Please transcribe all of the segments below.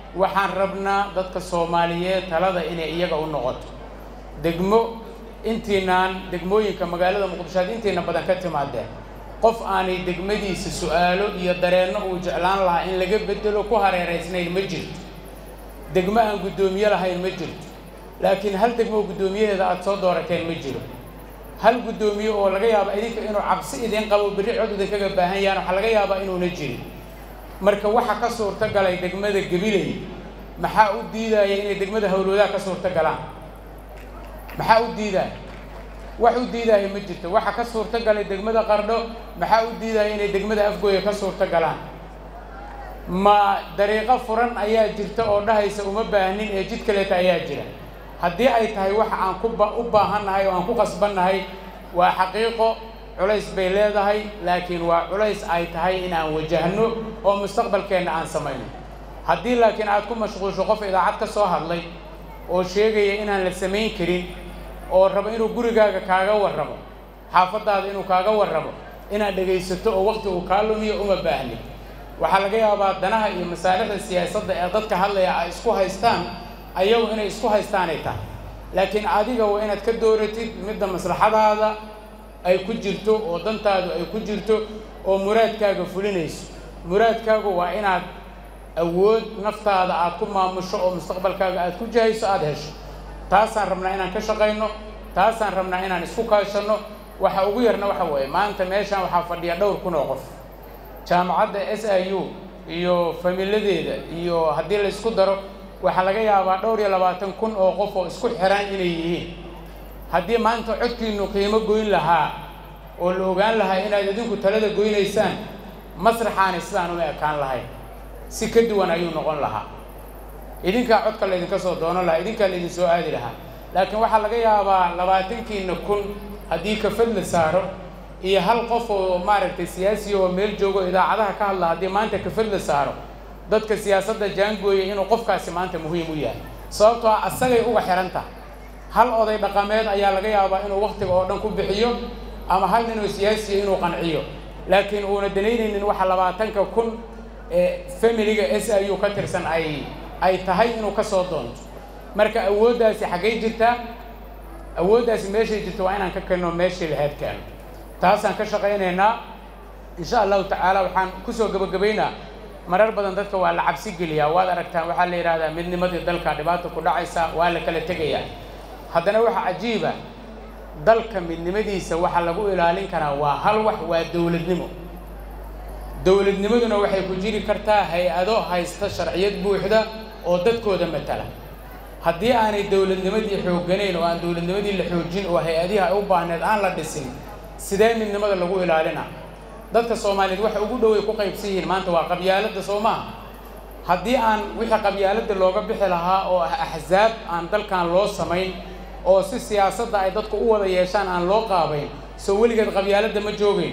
waxaan rabnaa dadka soomaaliyeed talada inay iyaga u noqoto degmo intiinaan degmooyinka magaalada muqdisho aad intiina badan ka timaadeen qof aanay degmadiisa su-aalo iyo dareenno uu jeclaan lahaa in laga bedelo ku hareeraysnayn ma jirto degmo aan guddoomiye lahayn ma jirto laakiin hal degmo oo guddoomiyaheeda aada soo doorateen ma jiro hal guddoomiye oo laga yaaba idinka inuu cabsi idin qabo berri cod idinkaga baahan yahan waxaa laga yaabaa inuuna jirin marka waxa ka suurto galay degmada gabiley maxaa u diidaya inay degmada howlwadaha ka suurto galaan maxaa u diidaya wax u diidaya ma jirto waxa ka suurto galay degmada qardho maxaa u diidaya inay degmada afgooya ka suurto galaan ma dariiqo furan ayaa jirta oo dhahaysa uma baahnin ee jid kaleeta ayaa jira haddii ay tahay waxa aan ku u baahannahay oo aan ku qasbannahay waa xaqiiqo culays bay leedahay laakiin waa culays ay tahay in aan wajahno oo mustaqbalkeenna aan samayno haddii laakiin aad ku mashquulsho qof idaacad ka soo hadlay oo sheegaya inaan la samayn karin oo rabo inuu gurigaaga kaaga warramo xaafaddaada inuu kaaga warramo inaad dhegaysato oo waqti uu kaa lumiyo uma baahnin waxaa laga yaabaa danaha iyo masaalixda siyaasadda ee dadka hadlaya ay isku haystaan ayagu inay isku haystaanay tahay laakiin adiga waa inaad ka dooratid midda maslaxadaada ay ku jirto oo dantaadu ay ku jirto oo muraadkaaga fulinayso muraadkaagu waa inaad awood naftaada aad ku maamusho oo mustaqbalkaaga aad ku jahayso aada hesho taasaan rabnaa inaan ka shaqayno taasaan rabnaa inaan isku kaashanno waxa ugu yarna waxa weeye maanta meeshaan waxaa fadhiya dhowr kun oo qof jaamacadda s i u iyo familadeeda iyo haddii la isku daro waxaa laga yaabaa dhowr iyo labaatan kun oo qof oo isku xiran inay yihiin haddii maanta codkiinu qiimo goyn lahaa oo la ogaan lahaa inaad idinku talada goynaysaan masraxaani sidaan uma ekaan lahayn si ka duwan ayuu noqon lahaa idinkaa codka laydinka soo doonan lahaa idinkaa laydin soo aadi lahaa laakiin waxaa laga yaabaa labaatankiina kun haddii kafad la saaro iyo hal qof oo maaragtay siyaasiya oo meel joogo idaacadaha ka hadla haddii maanta kafad la saaro dadka siyaasadda jaangooya inuu qofkaasi maanta muhiim u yahay sababtoo ah asagay uga xihan tahay hal oday dhaqameed ayaa laga yaabaa inuu waktiga oo dhan ku bixiyo ama hal nin oo siyaasiya inuu qanciyo laakiin uuna danaynaynin waxa labaatanka kun ee familiga s i u ka tirsan ay ay tahay inuu ka soo doonto marka awooddaasi xaggay jirtaa awooddaasi meeshay jirto waa inaan ka kelno meeshii lahayd keeno taasaan ka shaqaynaynaa insha allahu tacaala waxaan kusoo gebagabaynaa marar badan dadka waa la cabsi geliyaa waad aragtaan waxaa la yidhahdaa midnimadii dalka dhibaata ku dhacaysa waa la kala tegayaa haddana waxaa cajiiba dalka midnimadiisa waxaa lagu ilaalin karaa waa hal wax waa dowladnimo dowladnimaduna waxay ku jiri kartaa hay-ado haysta sharciyad buuxda oo dadkooda matala haddii aanay dowladnimadii xoogganayn oo aan dowladnimadii la xoojin oo hay-adihi ay u baahneed aan la dhisin sidee midnimada lagu ilaalina dadka soomaaliyeed waxa ugu dhoway ku qaybsan yihiin maanta waa qabyaaladda soo maaha haddii aan wixii qabyaaladda looga bixi lahaa oo ah axsaab aan dalkan loo samayn oo si siyaasadda ay dadku u wada yeeshaan aan loo qaabayn soo weligeed qabyaaladda ma joogayn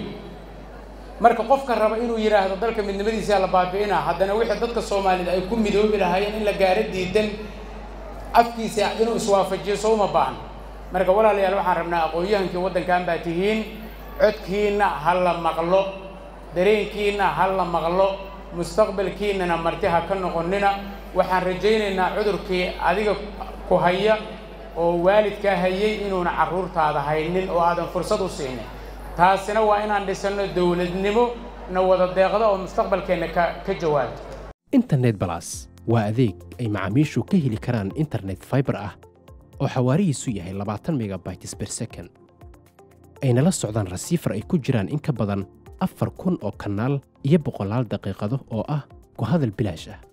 marka qofka raba inuu yidhaahdo dalka midnimadiisa la baabi'ina haddana wixii dadka soomaaliyeed ay ku midoobi lahaayeen in la gaaro diidan afkiisa inuu iswaafajiyo soo uma baahno marka walaalayaal waxaan rabnaa aqoon-yahankii waddankan baa tihiin codkiinna ha la maqlo dareenkiinna ha la maqlo mustaqbalkiinnana marti ha ka noqonina waxaan rajaynaynaa cudurkii adiga ku haya oo waalidkaa hayay inuuna carruurtaada haynin oo aadan fursad u siinin taasina waa inaan dhisanno dowladnimo na wada deeqda oo mustaqbalkeenna ka ka jawaabto internet balas waa adeeg ay macaamiishu ka heli karaan internet fiber ah oo xawaarihiisu yahay labaatan megabytes per second ayna la socdaan rasiifar ay ku jiraan in ka badan afar kun oo kanaal iyo boqolaal daqiiqado oo ah ku hadal bilaash ah